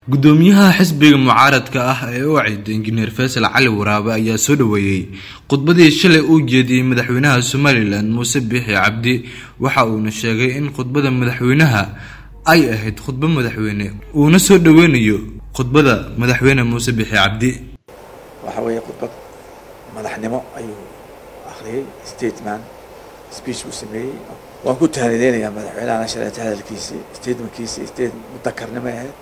gudoomiyaha xisbiga mucaaradka ah ee u cida injineer faysal cali waraabe ayaa soo dhaweeyey khudbadii shalay uu jeediyey madaxweynaha somalilan muuse biixi cabdi waxa uuna sheegay in khudbada madaxweynaha ay ahayd khudbo madaxweyne uuna soo dhaweynayo khudbada madaxweyne muuse biixi cabdi waxa weeye khudbad madaxnimo ayuu akhriyey statement speech buu sameeyey waan ku tahanideynayaa madaxweynahana shaleeta hadalkiisii statementkiisii state mudakarnimo ahayd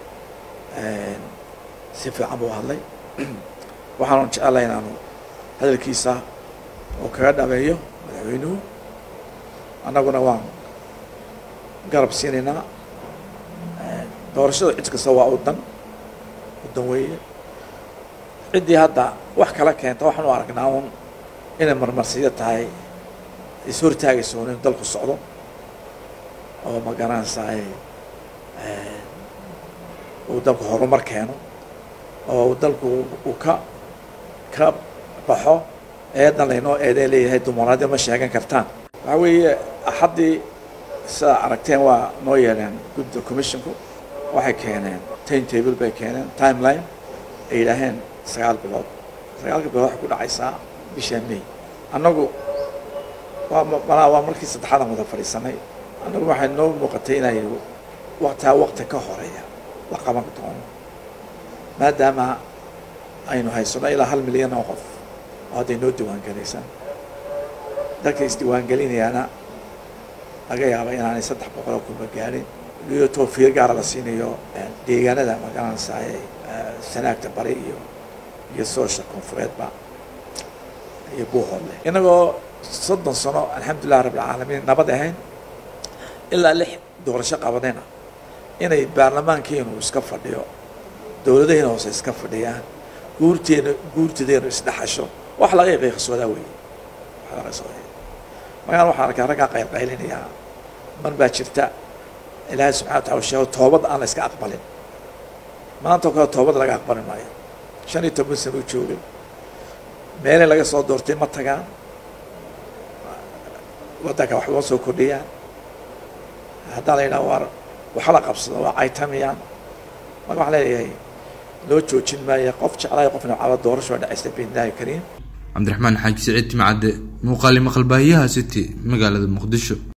si fiican buu hadlay waxaanu jecelahay inaanu hadalkiisa oo kaga dhameeyo madaxweynuhu annaguna waan garab siinaynaa doorashada cid kasta waa udan udan weeye ciddii hadda wax kala keenta waxaan u aragnaa un inay marmarsiyo tahay is hortaagayso un inu dalku socdo oo ma garanaysaay uu dalku horumar keeno oo dalku uu ka ka baxo eedan laynoo eedee leeyahay dumaraadyo ma sheegan kartaan waxaa weeye axaddii sidaa aragteen waa noo yeeleen gudda commissionku waxay keeneen time table bay keeneen timeline ay yidhaaheen sagaal bilood sagaalka bilood waxay ku dhacaysaa bisha may annagu waa malaa waa markii saddexaadaan wada fadhiisanay annagu waxay noo muuqatay inay waqtaa waqti ka horeeya la qaban doono maadaama aynu haysano ilaa hal milyan oo qof oo hadday noo diiwaangelaysaa dadka isdiiwaangelinayaana laga yaaba inaanay saddex boqoloo kunba gaadhin iyo toofiir gaara la siinayo deegaanada magaranaysaay sanaagta bari iyo iyo soosha koonfureedba iyo buuhoodle inagoo soddon sano alxamdulilah rabbilcaalamiin nabad ahayn ilaa lix doorasho qabadayna inay baarlamaankeenu iska fadhiyo dowladahayna hoose iska fadhiyaan guurteena guurtadeynu isdhexasho wax laga qiiqsoodaa weeye wax laga qsooda magaan waxaan arkaa raggaa qaylqaylinayaa mar baa jirta ilaahay subxana wa tacala sheego toobad aan la iska aqbalin maantao kale toobad laga aqbali maayo shan iyo toban sana u joogay meelay laga soo doortay ma tagaan waddanka waxba soo kordhiyaan haddaa la yidhaha waar waxa la qabsado waa caytamiyaan marka waxaan leeyahay loo joojin maayo qof jeclaayo qofna caba doorasho dhacaysta biidnaahi kariim cabdiraxmaan xaaji siciid timcadde muuqaali maqalbaahiyaha city magaalada muqdisho